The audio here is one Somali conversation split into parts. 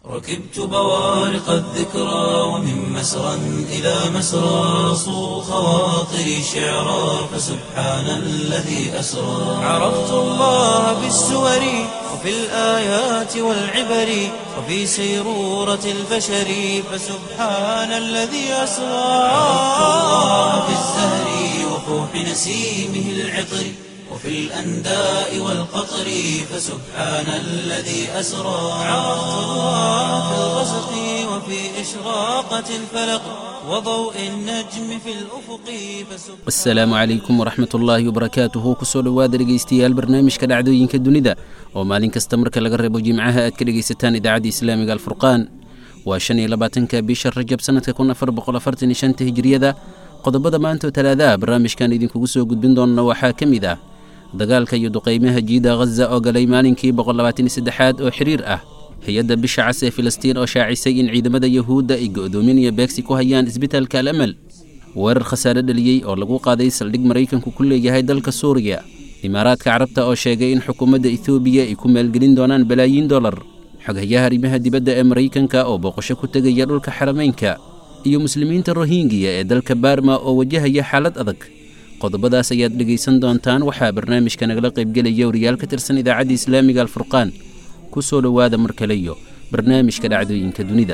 ركبت بوارق الذكرى ومن مسرى إلى مسرى صو خواطري شعرا فسبحان الذي أسرى عرفت الله بالسور وفي الآيات والعبر وفي سيرورة البشر فسبحان الذي أسرى عرفت الله بالزهر وفوح نسيمه العطر وفي الأنداء والقطر فسبحان الذي أسرى عرفت الله في الغسق وفي إشراقة الفلق وضوء النجم في الأفق فسبحان asalaamu calaykum waraxmat ullaahi wabarakaatuhu kusoo dhowaada dhegaystayaal barnaamijka dhacdooyinka dunida oo maalin kasta marka laga reebo jimcaha aad ka dhegaysataan idaacadda islaamiga alfurqaan waa shan iyo labaatanka bisha rajab sanadka kun afar boqol afartan iyo shanta hijiriyada qodobada maanta oo talaadaha barnaamijkan idinkugu soo gudbin doonna waxaa ka mid ah dagaalka iyo duqaymaha jiida ghaza oo galay maalinkii boqol labaatan iyo saddexaad oo xiriir ah hay-adda bisha cas ee filistiin oo shaacisay in ciidamada yahuudda ay go'doomin iyo beegsi ku hayaan isbitaalka al amal weerar khasaare dhaliyey oo lagu qaaday saldhig maraykanku ku leeyahay dalka suuriya imaaraadka carabta oo sheegay in xukuumadda etoobiya ay ku maalgelin doonaan balaayiin dollar xoghayaha arrimaha dibadda ee maraykanka oo booqasho ku tegaya dhulka xarameynka iyo muslimiinta rohingiya ee dalka baarma oo wajahaya xaalad adag qodobadaas ayaad dhegaysan doontaan waxaa barnaamijka nagala qaybgelaya wariyaal ka tirsan idaacadda islaamiga alfurqaan ku soo dhowaada mar kale iyo barnaamijka dhacdooyinka dunida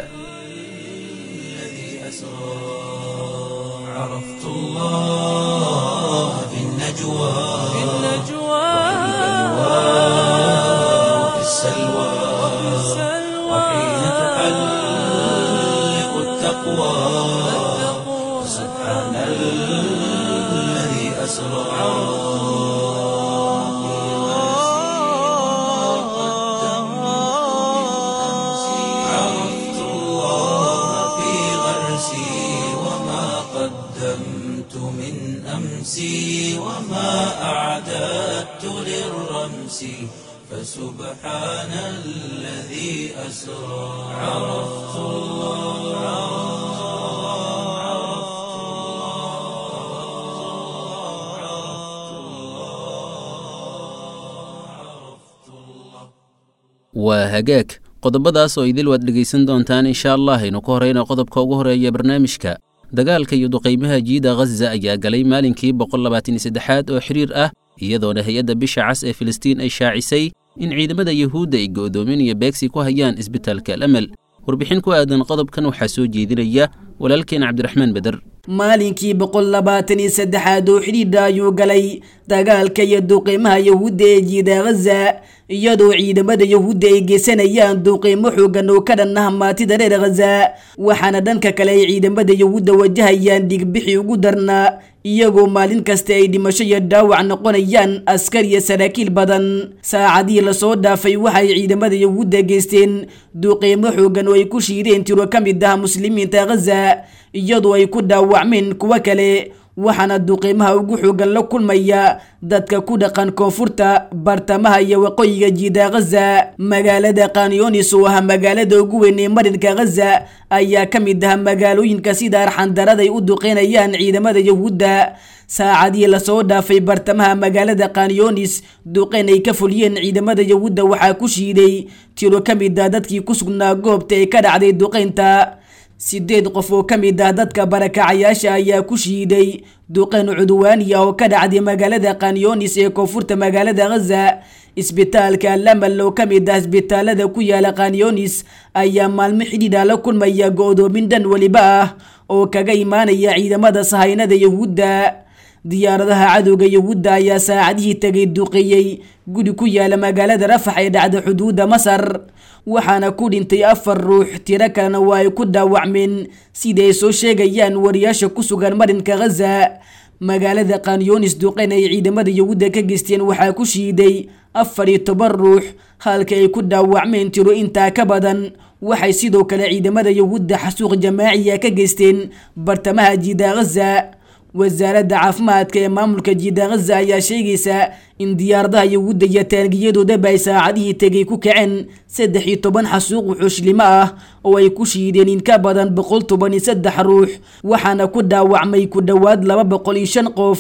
عرفت الله في النجوى في وفي السلوى وحين تحلق التقوى سبحان الذي أسرى عرفت الله في غرسي وما قدمت من أمسي وما أعددت للرمس فسبحان الذي أسرى عرفت waa hagaag qodobadaas oo idil waad dhegaysan doontaan insha allah aynu ku horeyna qodobka ugu horeeya barnaamijka dagaalka iyo duqaymaha jiida ghaza ayaa galay maalinkii boqol labaatan iyo saddexaad oo xiriir ah iyadoona hay-adda bisha cas ee filistiin ay shaacisay in ciidamada yahuudda ay go'doomin iyo beegsi ku hayaan isbitaalka al amal warbixin ku aadan qodobkan waxaa soo jeedinaya walaalkeen cabdiraxmaan beder maalinkii boqol labaatan iyo saddexaad oo xidhiidha ayuu galay dagaalka iyo duqeymaha yahuudda ee jiida ghaza iyadoo ciidamada yahuudda ay geysanayaan duqeymo xoogan oo ka dhan ah maatida reer ghaza waxaana dhanka kale ay ciidamada yahuudda wajahayaan dhigbixi ugu darnaa iyagoo maalin kasta ay dhimasho iyo dhaawac noqonayaan askar iyo saraakiil badan saacadihii lasoo dhaafay waxay ciidamada yahuudda geysteen duqeymo xoogan oo ay ku shiideen tiro ka mid ah muslimiinta ghaza iyadoo ay ku dhaawacmeen kuwo kale waxaana duqeymaha ugu xoogan la kulmaya dadka ku dhaqan koonfurta bartamaha iyo waqooyiga jiida ghaza magaalada kanyonis oo ah magaalada ugu weyn ee marinka ghaza ayaa ka mid ah magaalooyinka sida arxandarada ay u duqeynayaan ciidamada yahuudda saacadihii lasoo dhaafay bartamaha magaalada kanyonis duqeyn ay ka fuliyeen ciidamada yahuudda waxaa ku shiiday tiro ka mid ah dadkii ku sugnaa goobta ee ka dhacday duqeynta sideed qof oo ka mid ah dadka barakacayaasha ayaa ku shiiday duqeyn cudwaaniya oo ka dhacday magaalada kanyonis ee koonfurta magaalada ghaza isbitaalka alamal oo ka mid ah isbitaalada ku yaala kanyonis ayaa maalmo xidhiidha la kulmaya go'doomin dhan weliba ah oo kaga imaanaya ciidamada sahaynada yahuudda diyaaradaha cadowga yahuudda ayaa saacadihii tegay duqeeyey guri ku yaala magaalada rafax ee dhacda xuduudda masar waxaana ku dhintay afar ruux tiro kalena waa ay ku dhaawacmeen sida ay soo sheegayaan wariyaasha ku sugan marinka ghaza magaalada kanyonis duqeyn ay ciidamada yahuudda ka geysteen waxaa ku shiiday afar iyo toban ruux halka ay ku dhaawacmeen tiro intaa ka badan waxay sidoo kale ciidamada yahuudda xasuuq jamaaciya ka geysteen bartamaha jiida ghaza wasaaradda caafimaadka ee maamulka jiida ghaza ayaa sheegaysa in diyaaradaha yahuudda iyo taangiyadoodaba ay saacadihii tegay ku kaceen saddex iyo toban xasuuq wuxuushlimo ah oo ay ku shiideen in ka badan boqol toban iyo saddex ruux waxaana ku dhaawacmay ku dhowaad laba boqol iyo shan qof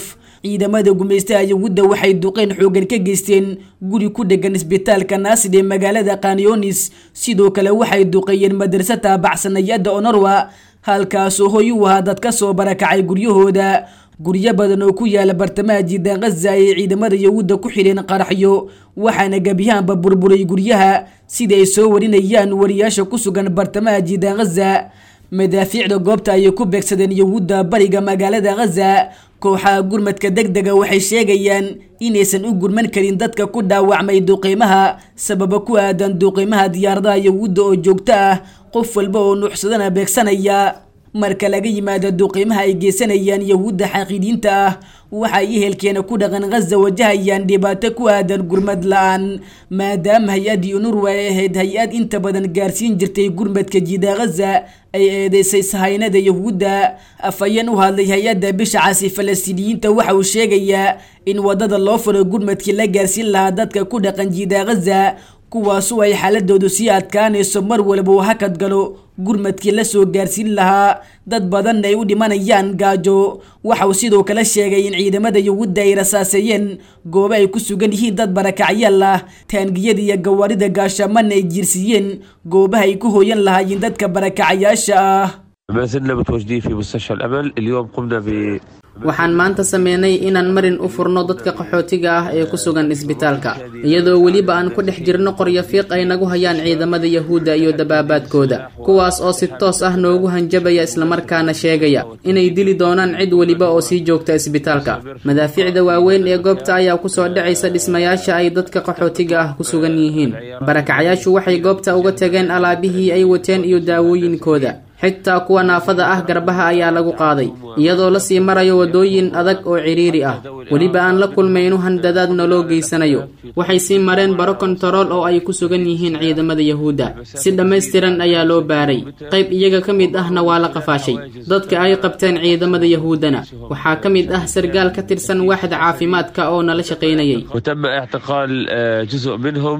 ciidamada gumaystaha yahuudda waxay duqeyn xoogan ka geysteen guri ku dhegan isbitaalka naasid ee magaalada kanyonis sidoo kale waxay duqeeyeen madrasa taabacsanayada onorwa halkaasoo hoy u ahaa dad ka soo barakacay guryahooda guryo badan oo ku yaala bartamaha jiidaan khaza ayay ciidamada yahuudda ku xidheen qaraxyo waxaana gebiyahaanba burburay guryaha sida ay soo warinayaan wariyaasha ku sugan bartamaha jiidaan khaza madaafiicda goobta ayay ku beegsadeen yahuudda bariga magaalada khaza kooxaha gurmadka deg dega waxay sheegayaan inaysan u gurman karin dadka ku dhaawacmay duqeymaha sababa ku aadan duqeymaha diyaaradaha yahuudda oo joogto ah qof walba oo nuuxsadana beegsanaya marka laga yimaado duqeymaha ay geysanayaan yahuudda xaqiidiinta ah waxay ehelkeena ku dhaqan khaza wajahayaan dhibaato ku aadan gurmad la-aan maadaama hay-addii unurwa ay ahayd hay-ad inta badan gaarsiin jirtay gurmadka jiida khaza ay eedeysay sahaynada yahuudda afhayeen u hadlay hay-adda bisha casi falastiiniyiinta waxa uu sheegayaa in wadada loo furo gurmadkii la gaarsiin lahaa dadka ku dhaqan jiida khaza kuwaasu ay xaaladoodu sii adkaanayso mar walba uu hakad galo gurmadkii la soo gaarsiin lahaa dad badanna ay u dhimanayaan gaajo waxa uu sidoo kale sheegay in ciidamada yahuudda ay rasaaseeyeen goobo ay ku sugan yihiin dad barakacyaal ah taangiyada iyo gawaarida gaashaamana ay jiirsiiyeen goobaha ay ku hooyan lahaayeen dadka barakacayaasha ah ما زلنا متواجدين في مستشفى الأمل اليوم قمنا ب waxaan maanta sameynay inaan marin u furno dadka qaxootiga ah ee ku sugan isbitaalka iyadoo weliba aan ku dhex jirno qoryo fiiq ay nagu hayaan ciidamada yahuudda iyo dabaabaadkooda kuwaas oo si toos ah noogu hanjabaya islamarkaana sheegaya inay dili doonaan cid weliba oo sii joogta isbitaalka madaafiicda waaweyn ee goobta ayaa kusoo dhacaysa dhismayaasha ay dadka qaxootiga ah ku sugan yihiin barakacyaashu waxay goobta uga tageen alaabihii ay wateen iyo daawooyinkooda xitaa kuwa naafada ah garbaha ayaa lagu qaaday iyadoo lasii marayo wadooyin adag oo cidhiiri ah weliba aan la kulmayno handadaad naloo geysanayo waxay sii mareen baro kontarool oo ay ku sugan yihiin ciidamada yahuudda si dhammaystiran ayaa loo baaray qayb iyaga ka mid ahna waa la qafaashay dadka ay qabteen ciidamada yahuuddana waxaa ka mid ah sargaal ka tirsan waaxda caafimaadka oo nala shaqaynayay وتم اعتقال آه، جزء منهم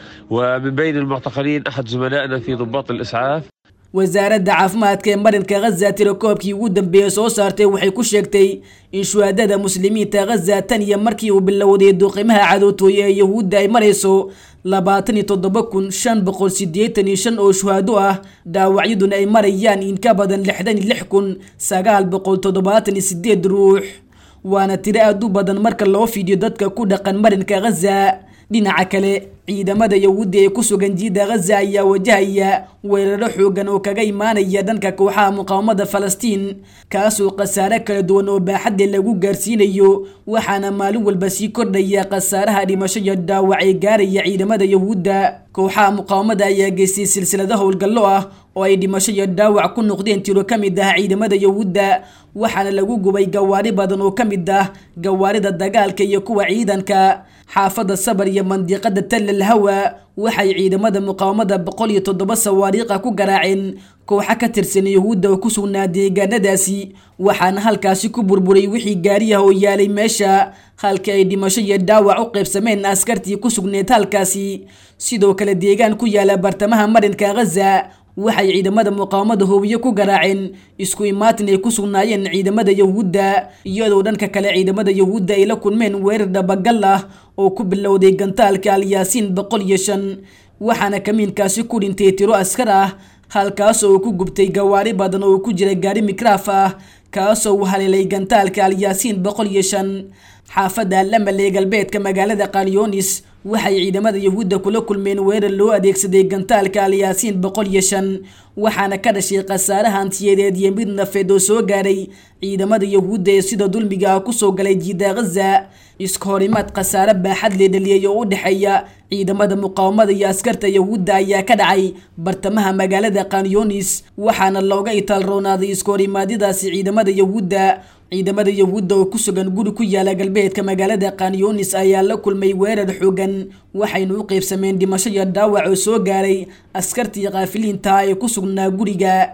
ومن بين المعتقلين أحد زملائنا في ضباط الإسعاف wasaaradda caafimaadka ee marinka khaza tirakoobkii ugu dambeeyey soo saartay waxay ku sheegtay in shuhaadada muslimiinta khaza tan iyo markii uu bilowday duqimaha cadootooye ee yahuudda ay marayso labaatan iyo toddoba kun shan boqol siddeetan iyo shan oo shuhaado ah dhaawacyaduna ay marayaan in ka badan lixdan iyo lix kun sagaal boqol toddobaatan iyo sideed ruux waana tiro aad u badan marka loo fiidiyo dadka ku dhaqan marinka khaza dhinaca kale ciidamada yahuudda ee ku sugan jiida khaza ayaa wajahaya weeraro xoogan oo kaga imaanaya dhanka kooxaha muqaawamada falastiin kaasoo khasaare kala duwan oo baaxadda lagu gaarsiinayo waxaana maalin walba sii kordhaya khasaaraha dhimasho iyo dhaawac ee gaaraya ciidamada yahuudda kooxaha muqaawamada ayaa geystay silsilado howlgallo ah oo ay dhimasho iyo dhaawac ku noqdeen tiro ka mid ah ciidamada yahuudda waxaana lagu gubay gawaari badan oo ka mid ah gawaarida dagaalka iyo kuwa ciidanka xaafadda sabar iyo mandiqada tallal hawa waxay ciidamada muqaawamada boqol iyo toddoba sawaariiqa ku garaaceen kooxa ka tirsan yahuudda oo ku sugnaa deegaanadaasi waxaana halkaasi ku burburay wixii gaariyaha oo yaalay meesha halka ay dhimasho iyo dhaawac u qaybsameen askartii ku sugneed halkaasi sidoo kale deegaan ku yaala bartamaha marinka khaza waxay ciidamada muqaawamada hoobiye ku garaaceen isku imaatin ay ku sugnaayeen ciidamada yahuudda iyadoo dhanka kale ciidamada yahuudda ay la kulmeen weerar dhabagal ah oo ku bilowday gantaalka alyaasiin boqol iyo shan waxaana kamiinkaasi ku dhintay tiro askar ah halkaasoo uu ku gubtay gawaari badan oo ku jira gaari mikraaf ah kaasoo uu haleelay gantaalka alyaasiin boqol iyo shan xaafadda lamal ee galbeedka magaalada kalyonis waxay ciidamada yahuudda kula kulmeen weerar loo adeegsaday gantaalka alyaasiin boqol iyo shan waxaana ka dhashay khasaare hantiyadeed iyo mid nafeed oo soo gaaray ciidamada yahuudda ee sida dulmiga ah kusoo galay jiida khaza iska horimaad khasaare baaxad lee dhaliyay oo u dhexeeya ciidamada muqaawamada iyo askarta yahuudda ayaa ka dhacay bartamaha magaalada kanyonis waxaana looga itaalroonaaday iska horimaadyadaasi ciidamada yahuudda ciidamada yahuudda oo ku sugan guri ku yaala galbeedka magaalada kanyonis ayaa la kulmay weerar xoogan waxayna u qeybsameen dhimasho iyo dhaawac oo soo gaaray askartii kaafiliinta ee ku sugnaa guriga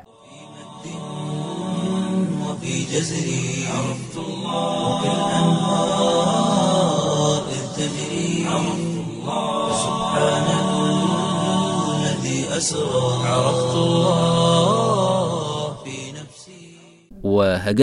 وفي جزري عرفت الله وكالأنهار إذ تجري عرفت الله سبحان الذي أسرى عرفت الله في نفسي waa hagaag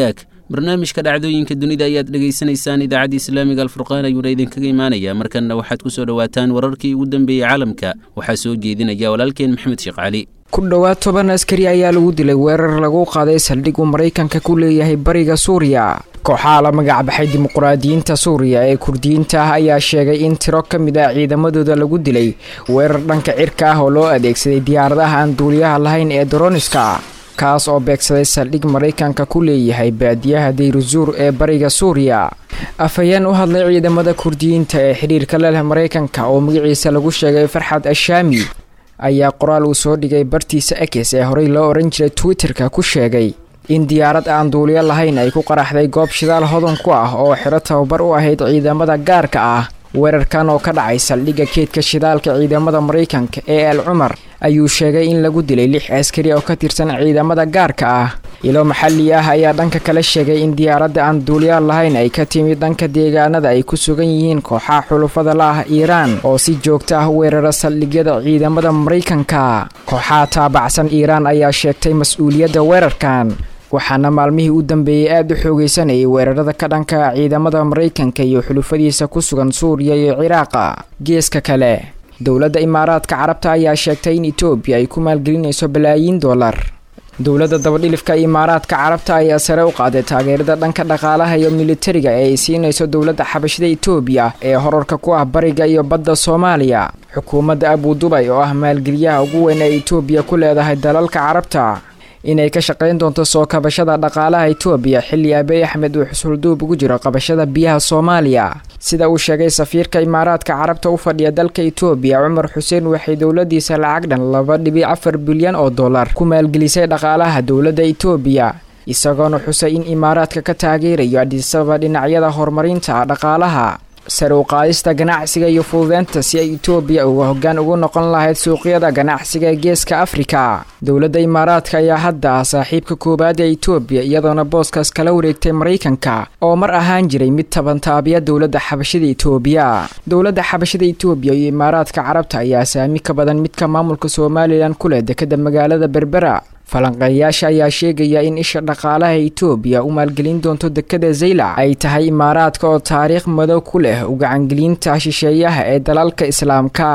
barnaamijka dhacdooyinka dunida ayaad dhegaysanaysaan idaacadda islaamiga alfurqaan ayuuna idinkaga imaanayaa markanna waxaad ku soo dhowaataan wararkii ugu dambeeyey caalamka waxaa soo jeedinaya walaalkeen maxamed sheekh cali ku dhowaad toban askari ayaa lagu dilay weerar lagu qaaday saldhig uu maraykanka ku leeyahay bariga suuriya kooxaha la magacbaxay dimuqraadiyiinta suuriya ee kurdiyiinta ah ayaa sheegay in tiro ka mid ah ciidamadooda lagu dilay weerar dhanka cirka ah oo loo adeegsaday diyaaradaha aan duuliyaha lahayn ee doroniska kaas oo beegsaday saldhig maraykanka ku leeyahay baadiyaha dayruzuur ee bariga suuriya afhayeen u hadlay ciidamada kurdiyiinta ee xidhiirka leleh maraykanka oo magaciisa lagu sheegay farxad ashaami ayaa qoraal uu soo dhigay bartiisa ekes ee horey loo ohan jiray twitterka ku sheegay in diyaarad aan duuliyo lahayn ay ku qaraxday goob shidaal hodan ku ah oo xiro tababar u ahayd ciidamada gaarka ah weerarkan oo ka dhacay saldhigga keedka shidaalka ciidamada maraykanka ee al cumar ayuu sheegay in lagu dilay lix askari oo ka tirsan ciidamada gaarka ah ilo maxalli ah ayaa dhanka kale sheegay in diyaaradda aan duuliyaal lahayn ay ka timid dhanka deegaanada ay ku sugan yihiin kooxaha xulufada la ah iiraan oo si joogto ah weerara saldhigyada ciidamada maraykanka kooxaha taabacsan iiraan ayaa sheegtay mas-uuliyadda weerarkan waxaana maalmihii u dambeeyey aada u xoogeysanayay weerarada ka dhanka ciidamada maraykanka iyo xulufadiisa ku sugan suuriya iyo ciraaqa geeska kale dowladda imaaraadka carabta ayaa sheegtay in etoobiya ay ku maalgelinayso balaayiin dollar dowladda dabadhilifka imaaraadka carabta ayaa sare u qaaday taageerada dhanka dhaqaalaha iyo militariga ee ay siinayso dowladda xabashida etoobiya ee horarka ku ah bariga iyo badda soomaaliya xukuumadda abudubay oo ah maalgeliyaha ugu weyn ee etoobiya ku leedahay dalalka carabta inay ka shaqayn doonto soo kabashada dhaqaalaha etoobiya xilli abiy axmed uu xusulduub ugu jiro qabashada biyaha soomaaliya sida uu sheegay safiirka imaaraadka carabta u fadhiya dalka etoobiya cumar xuseen waxay dowladiisa lacag dhan laba dhibic afar bilyan oo dollar ku maalgelisay dhaqaalaha dowladda etoobiya isagoona xusay in imaaraadka ka taageerayo adisaba dhinacyada horumarinta dhaqaalaha sare u qaadista ganacsiga iyo fududeynta si ay etoobiya uga hoggaan ugu noqon lahayd suuqyada ganacsiga ee geeska afrika dowladda imaaraadka ayaa hadda ah saaxiibka koowaad ee etoobiya iyadoona booskaas kala wareegtay maraykanka oo mar ahaan jiray mid tabantaabiya dowladda xabashida etoobiya dowladda xabashida etoobiya iyo imaaraadka carabta ayaa saami ka badan midka maamulka somalilan ku leh dekada magaalada berbera falanqeeyayaasha ayaa sheegaya in isha dhaqaalaha etoobiya u maalgelin doonto dekada zaylac ay tahay imaaraadka oo taariikh madow ku leh ugacangelinta shisheeyaha ee dalalka islaamka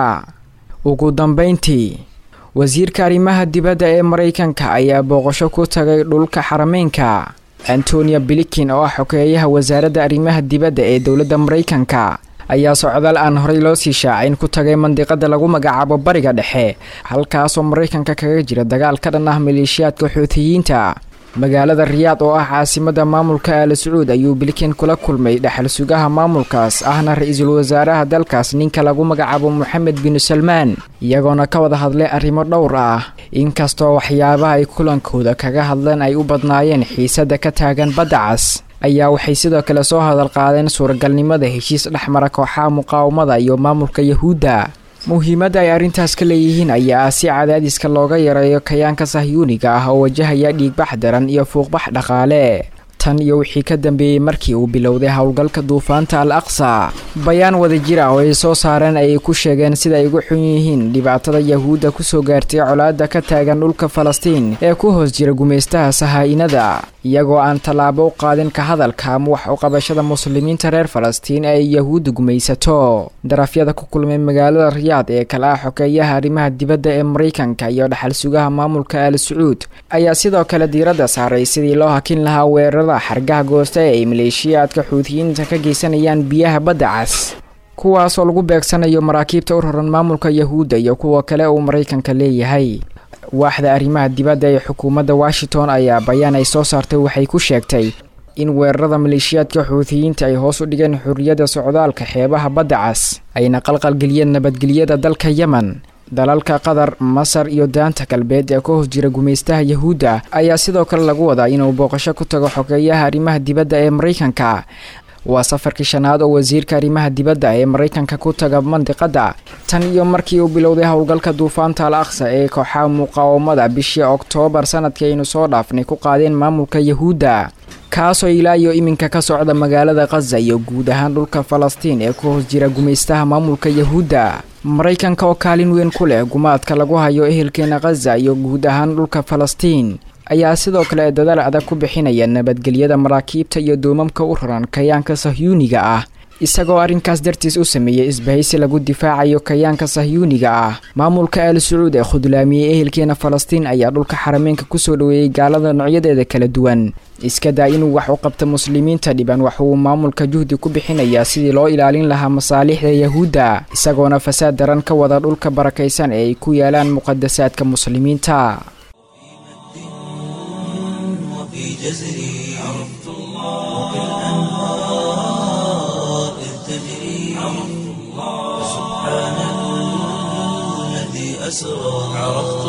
ugu dambeyntii wasiirka arrimaha dibadda ee maraykanka ayaa booqasho ku tagay dhulka xarameynka antonia bilikin oo ah xogeeyaha wasaaradda arrimaha dibadda ee dowladda maraykanka ayaa socdaal aan horey loo sii shaacin ku tagay mandiqada lagu magacaabo bariga dhexe halkaasoo maraykanka kaga jira dagaal ka dhan ah maleeshiyaadka xuutiyiinta magaalada riyaad oo ah caasimada maamulka aala sacuud ayuu bilikin kula kulmay dhexal sugaha maamulkaas ahna ra-iisul wasaaraha dalkaas ninka lagu magacaabo moxamed binu salmaan iyagoona ka wada hadlay arrimo dhowr ah inkastoo waxyaabaha ay kulankooda kaga hadleen ay u badnaayeen xiisada ka taagan badda cas ayaa waxay sidoo kale soo hadal qaadeen suuragalnimada heshiis dhexmara kooxaha muqaawamada iyo maamulka yahuudda muhiimadda ay arrintaas ka leeyihiin ayaa ah si cadaadiska looga yareeyo kayaanka sahyuuniga ah oo wajahaya dhiigbax daran iyo fuuqbax dhaqaale tan iyo wixii ka dambeeyey markii uu bilowday howlgalka duufaanta al aqsa bayaan wadajir ah oo ay soo saareen ayay ku sheegeen sida ay ugu xun yihiin dhibaatada yahuudda kusoo gaartay colaadda ka taagan dhulka falastiin ee ku hoos jira gumaystaha sahaa-inada iyagoo aan tallaabo u qaadin ka hadalka ama wax u qabashada muslimiinta reer falastiin ee ay yahuudda gumaysato darafyada ku kulmay magaalada riyaad ee kale ah xogeeyaha arrimaha dibadda ee maraykanka iyo dhaxal sugaha maamulka al sacuud ayaa sidoo kale diiradda saaray sidii loo hakin lahaa weerarada xargaha goosta ee ay maleeshiyaadka xuutiyiinta ka geysanayaan biyaha badda cas kuwaasoo lagu beegsanayo maraakiibta u raran maamulka yahuudda iyo kuwa kale uu maraykanka leeyahay waaxda arrimaha dibadda ee xukuumadda washington ayaa bayaan ay soo saartay waxay ku sheegtay in weerarada maleeshiyaadka xuutiyiinta ay hoos u dhigeen xurriyadda socdaalka xeebaha badda cas ayna qalqalgeliyeen nabadgelyada dalka yemen dalalka qatar masar iyo daanta galbeed ee ka hoos jira gumaystaha yahuudda ayaa sidoo kale lagu wadaa inuu booqasho ku tago xogeeyaha arrimaha dibadda ee maraykanka waa safarkii shanaad oo wasiirka arrimaha dibadda ee maraykanka ku taga mandiqadda tan iyo markii uu bilowday howlgalka duufaanta al aqsa ee kooxaha muqaawamada bishii oktoobar sanadkii aynu soo dhaafnay ku qaadeen maamulka yahuudda kaasoo ilaa iyo iminka ka socda magaalada khaza iyo guud ahaan dhulka falastiin ee ku hoos jira gumaystaha maamulka yahuudda maraykanka oo kaalin weyn ku leh gumaadka lagu hayo ehelkeena khaza iyo guud ahaan dhulka falastiin ayaa sidoo kale dadaal adag ku bixinaya nabadgelyada maraakiibta iyo duumamka u raran kayaanka sahyuuniga ah isagoo arrinkaas dartiis u sameeyey isbahaysi lagu difaacayo kayaanka sahyuuniga ah maamulka al sacuud ee khudlaamiyey ehelkeena falastiin ayaa dhulka xarameenka kusoo dhoweeyey gaalada noocyadeeda kala duwan iska daa inuu wax u qabto muslimiinta dhiban wax uu maamulka juhdi ku bixinayaa sidii loo ilaalin lahaa masaalixda yahuudda isagoona fasaad daran ka wada dhulka barakaysan ee ay ku yaalaan muqadasaadka muslimiinta وفي جزري عرفت الله وكالأنهار إذ تجري عرفت الله سبحان الذي أسرى عرفت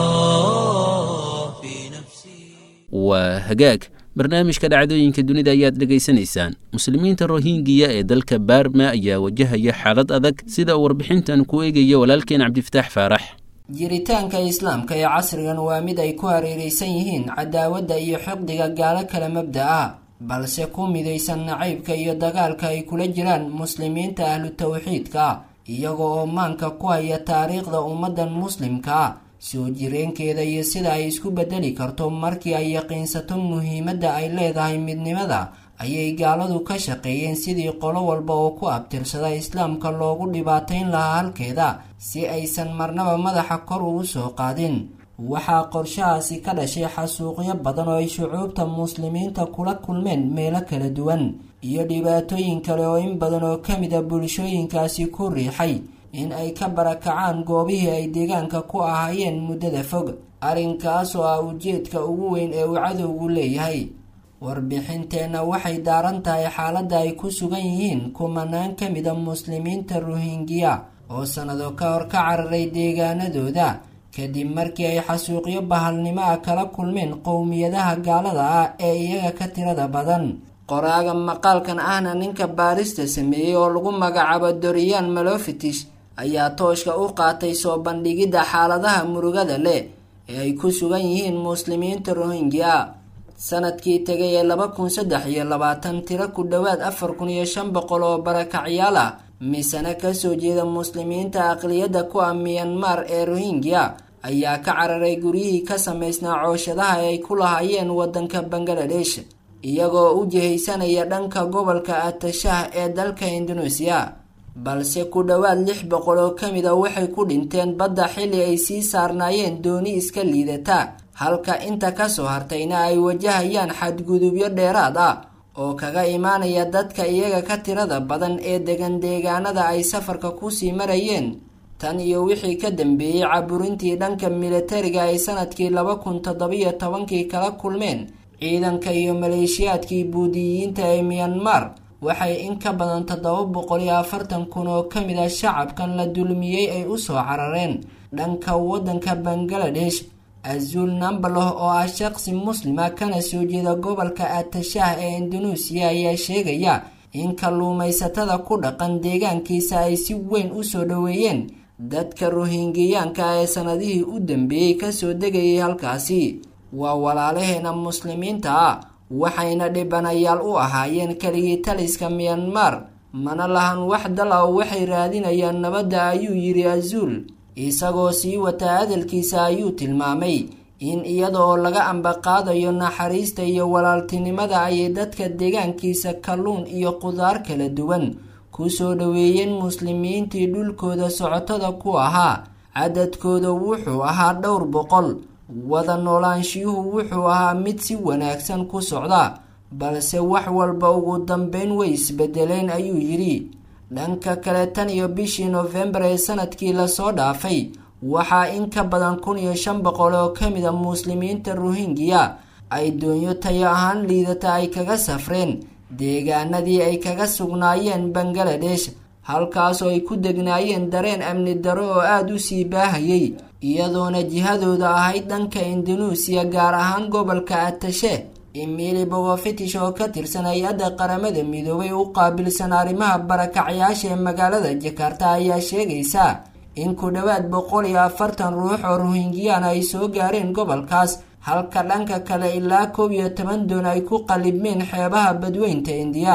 الله في نفسي waa hagaag barnaamijka dhacdooyinka dunida ayaad dhegaysanaysaan muslimiinta rohingiya ee dalka baarma ayaa wajahaya xaalad adag sida uu warbixintan ku eegaya walaalkeen cabdifataax faarax jiritaanka islaamka ee casrigan waa mid ay ku hareeraysan yihiin cadaawadda iyo xiqdiga gaalo kala mabda ah balse ku midaysan nacaybka iyo dagaalka ay kula jiraan muslimiinta ahlu tawxiidka ah iyaga oo maanka ku haya taariikhda ummaddan muslimka ah soo jireenkeeda iyo sida ay isku bedeli karto markii ay yaqiinsato muhiimadda ay leedahay midnimada ayay gaaladu ka shaqeeyeen sidii qolo walba oo ku abtirsada islaamka loogu dhibaatayn lahaa halkeeda si aysan marnaba madaxa kor ugu soo qaadin waxaa qorshahaasi ka dhashay xasuuqyo badan oo ay shucuubta muslimiinta kula kulmeen meelo kala duwan iyo dhibaatooyin kale oo in badan oo ka mid a bulshooyinkaasi ku riixay in ay ka barakacaan goobihii ay deegaanka ku ahaayeen muddada fog arrinkaas oo ah ujeedka ugu weyn ee uu cadowgu leeyahay warbixinteenna waxay daaran tahay xaaladda ay ku sugan yihiin kumanaan ka mida muslimiinta rohingiya oo sannado ka hor ka cararay deegaanadooda kadib markii ay xasuuqyo bahalnimo ah kala kulmeen qowmiyadaha gaalada ah ee iyaga ka tirada badan qoraaga maqaalkan ahna ninka baarista sameeyey oo lagu magacaabo doriyaan malofitish ayaa tooshka u qaatay soo bandhigidda xaaladaha murugada leh ee ay ku sugan yihiin muslimiinta rohingya sanadkii tegay ee laba kun saddex iyo labaatan tiro ku dhowaad afar kun iyo shan boqol oo barakacyaal ah misana kasoo jeeda muslimiinta aqliyadda ku ah miyanmar ee rohingya ayaa ka cararay guryihii ka samaysnaa cooshadaha ay ku lahaayeen waddanka bangaladesh iyagoo u jihaysanaya dhanka gobolka atashah ee dalka indoneesiya balse ku dhowaad lix boqol oo ka mid a waxay ku dhinteen badda xilli ay sii saarnaayeen dooni iska liidata halka inta kasoo hartayna ay wajahayaan xadgudubyo dheeraad ah oo kaga imaanaya dadka iyaga ka tirada badan ee degan deegaanada ay safarka kusii marayeen tan iyo wixii ka dambeeyey caburintii dhanka militariga ay sanadkii laba kun toddobiyo tobankii kala kulmeen ciidanka iyo maleeshiyaadkii buudiyiinta ee miyanmar waxay in ka badan toddoba boqol iyo afartan kun oo ka mid a shacabkan la dulmiyey ay usoo carareen dhanka waddanka bangaladesh azul nambaloh oo ah shaqsi muslima kana soo jeeda gobolka atashah ee indoneesiya ayaa sheegaya in kalluumaysatada ku dhaqan deegaankiisa ay si weyn usoo dhoweeyeen dadka rohingiyaanka ee sanadihii u dambeeyey kasoo degayay halkaasi waa walaalaheena muslimiinta ah waxayna dhibanayaal u ahaayeen keligii taliska miyanmar mana lahan wax dal ah oo waxay raadinayaan nabadda ayuu yidhi azuul isagoo sii wataa hadalkiisa ayuu tilmaamay in iyada oo laga ambaqaadayo naxariista iyo walaaltinimada ayay dadka deegaankiisa kalluun iyo qudaar kala duwan kusoo dhoweeyeen muslimiintii dhulkooda socotada ku ahaa cadadkooda wuxuu ahaa dhowr boqol wada noolaanshiyuhu wuxuu ahaa mid si wanaagsan ku socda balse wax walba ugu dambeyn way isbedeleen ayuu yidhi dhanka kale tan iyo bishii noofembar ee sanadkii lasoo dhaafay waxaa in ka badan kun iyo shan boqol oo ka mid a muslimiinta rohingya ay doonyo tayo ahaan liidata ay kaga safreen deegaanadii ay kaga sugnaayeen bangaladesh halkaasoo ay ku degnaayeen dareen amni daro oo aada u sii baahayay iyadoona jihadooda ahayd dhanka indoneesiya gaar ahaan gobolka atashe emili bogofitish oo ka tirsan hay-adda qaramada midoobay u qaabilsan arrimaha barakacyaasha ee magaalada jakarta ayaa sheegaysa in ku dhowaad boqol iyo afartan ruux oo rohingyaan ay soo gaareen gobolkaas halka dhanka kale ilaa koob iyo toban doon ay ku qalibmeen xeebaha badweynta indiya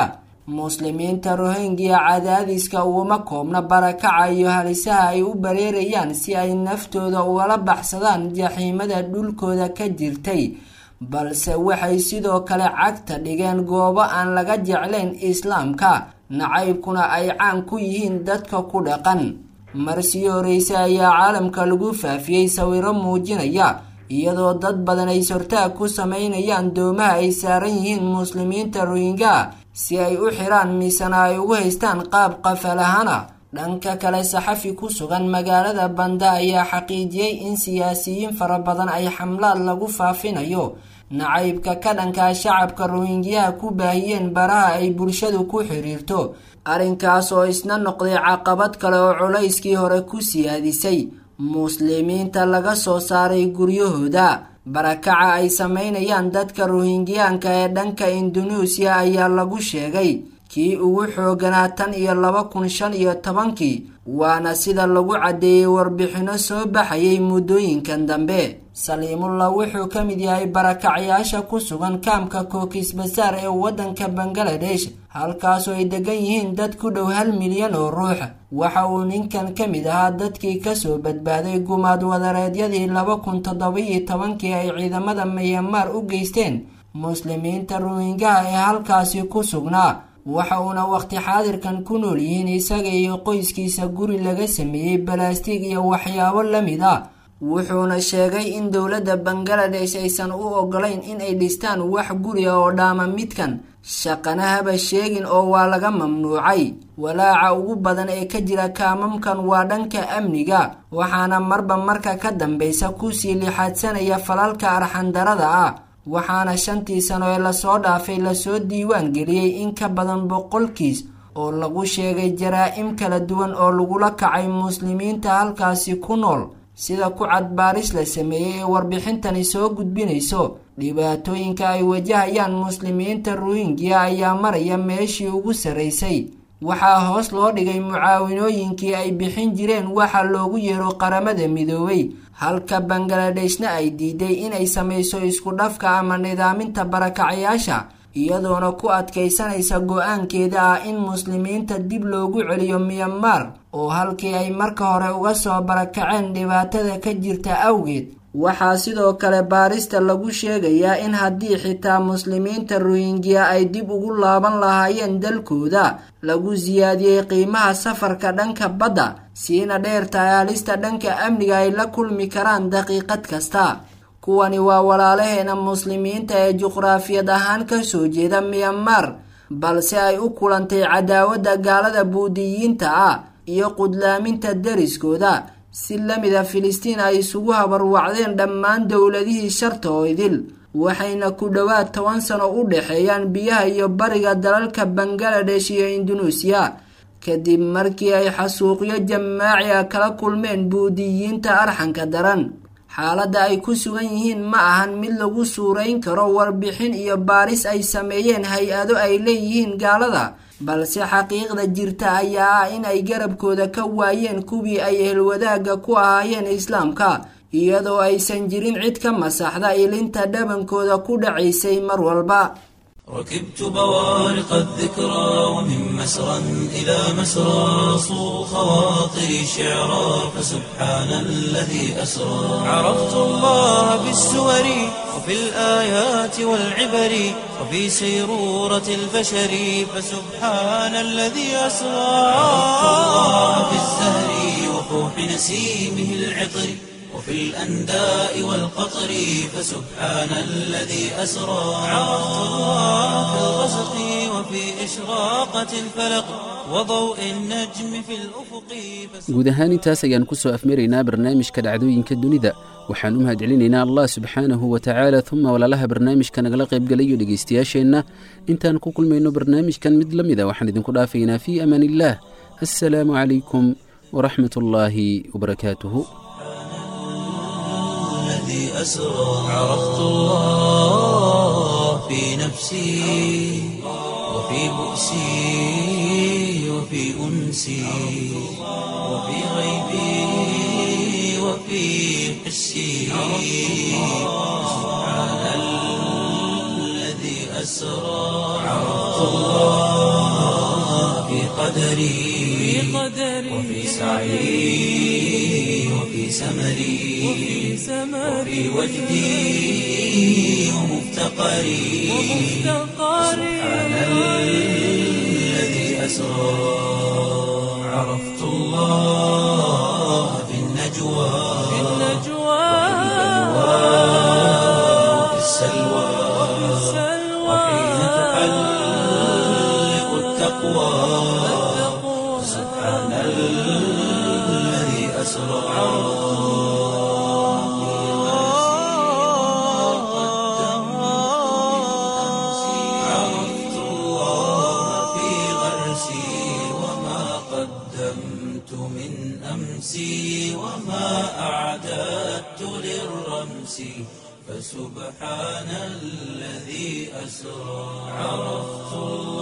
muslimiinta rohingya cadaadiska uguma koobna barakaca iyo halisaha ay u bareerayaan si ay naftooda ugala baxsadaan jaxiimada dhulkooda ka jirtay balse waxay sidoo kale cagta dhigeen goobo aan laga jeclayn islaamka nacaybkuna ay caan ku yihiin dadka ku dhaqan marsii horeyse ayaa caalamka lagu faafiyey sawiro muujinaya iyadoo dad badan ay sortaag ku sameynayaan doomaha ay saaran yihiin muslimiinta rohingya si ay u xiraan misena ay ugu haystaan qaab qafalahana dhanka kale saxafi ku sugan magaalada banda ayaa xaqiijiyey in siyaasiyiin fara badan ay xamlaad lagu faafinayo nacaybka ka dhankaa shacabka rohingyaha ku baahiyeen baraha ay bulshadu ku xiriirto arrinkaas oo isna noqday caqabad kale oo culayskii hore ku siyaadisay muslimiinta laga soo saaray guryahooda barakaca ay sameynayaan dadka rohingyaanka ee dhanka indunuusiya ayaa lagu sheegay kii ugu xooganaa tan iyo laba kun shan iyo tobankii waana sida lagu caddeeyey warbixinno soo baxayay muddooyinkan dambe saliimullah wuxuu ka mid yahay barakacyaasha ku sugan kaamka kookis basaar ee waddanka bangaladesh halkaasoo ay degan yihiin dad ku dhow hal milyan oo ruux waxa uu ninkan ka mid ahaa dadkii kasoo badbaaday gumaad wadareedyadii laba kun toddobiyo tobankii ay ciidamada miyamaar u geysteen muslimiinta rohingaha ee halkaasi ku sugnaa waxa uuna waqti xaadirkan ku nool yihiin isaga iyo qoyskiisa guri laga sameeyey balaastig iyo waxyaabo la mid a wuxuuna sheegay in dowladda bangaladesh aysan u ogolayn in ay dhistaan wax guri ah oo dhaama midkan shaqana haba sheegin oo waa laga mamnuucay walaaca ugu badan ee ka jira kaamamkan waa dhanka amniga waxaana marba marka ka dambeysa kusii lixaadsanaya falalka arxandarada ah waxaana shantii sano ee lasoo dhaafay lasoo diiwaan geliyey in ka badan boqolkiis oo lagu sheegay jaraa-im kala duwan oo lagula kacay muslimiinta halkaasi ku nool sida ku cadbaaris la sameeyey ee warbixintani soo gudbinayso dhibaatooyinka ay wajahayaan muslimiinta rohingya ayaa maraya meeshii ugu sarraysay waxaa hoos loo dhigay mucaawinooyinkii ay bixin jireen waxa loogu yeero qaramada midoobay halka bangladeshna ay diiday inay samayso isku dhafka ama nidaaminta barakacayaasha iyadoona ku adkaysanaysa go-aankeeda ah in muslimiinta dib loogu celiyo miyamaar oo halkii ay marka hore uga soo barakaceen dhibaatada ka jirta awgeed waxaa sidoo kale baarista lagu sheegayaa in haddii xitaa muslimiinta rohingya ay dib ugu laaban lahaayeen dalkooda lagu siyaadiyey qiimaha safarka dhanka badda siina dheertahay halista dhanka amniga ay la kulmi karaan daqiiqad kasta kuwani waa walaalaheena muslimiinta ee juqraafiyad ahaan kasoo jeeda miyamaar balse ay u kulantay cadaawadda gaalada buudiyiinta ah iyo qudlaaminta dariskooda si lamida filistiin ay isugu habarwacdeen dhammaan dowladihii sharta oo idil waxayna ku dhowaad toban sano u dhexeeyaan biyaha iyo bariga dalalka bangaladesh iyo indunuusiya kadib markii ay xasuuqyo jamaaci a kala kulmeen buudiyiinta arxanka daran xaaladda ay ku sugan yihiin ma ahan mid lagu suurayn karo warbixin iyo baaris ay sameeyeen hay-ado ay leeyihiin gaalada balse xaqiiqda jirta ayaa ah in ay garabkooda ka waayeen kuwii ay ehelwadaagga ku ahaayeen islaamka iyadoo aysan jirin cid ka masaxda ilinta dhabankooda ku dhacaysay mar walba ركبت بوارق الذكرى ومن مسرى إلى مسرى صو خواطري شعرا فسبحان الذي أسرى عرفت الله بالسور وفي الآيات والعبر وفي سيرورة البشر فسبحان الذي أسرى عرفت الله بالزهر وفوح نسيمه العطر وفي الأنداء والقطر فسبحان الذي أسرى عرفت الله في الغسق وفي إشراقة الفلق وضوء النجم في الأفق guud ahaan intaas ayaan ku soo afmaraynaa barnaamijka dhacdooyinka dunida waxaan u mahadcelinaynaa allah subxaanahu wa tacaala uma walaalaha barnaamijka nagala qaybgalayo dhegaystayaasheenna intaan ku kulmayno barnaamijkan mid la mida waxaan idinku dhaafaynaa fii amaan illaah assalaamu calaykum waraxmat ullaahi wabarakaatuhu الذي أسرى عرفت الله في نفسي وفي بؤسي وفي أنسي وفي غيبي وفي حسي سبحان الذي أسرى عرفت الله قدري وفي سعي وفي سمري وفي وجدي ومفتقري سبحان الذي أسرى عرفت الله في النجوى وفي السلوى وحين تحلق التقوى سبحان الذي أسرى عرفت الله في غرسي وما قدمت من أمسي وما أعددت للرمس فسبحان الذي أسرى عرفت الله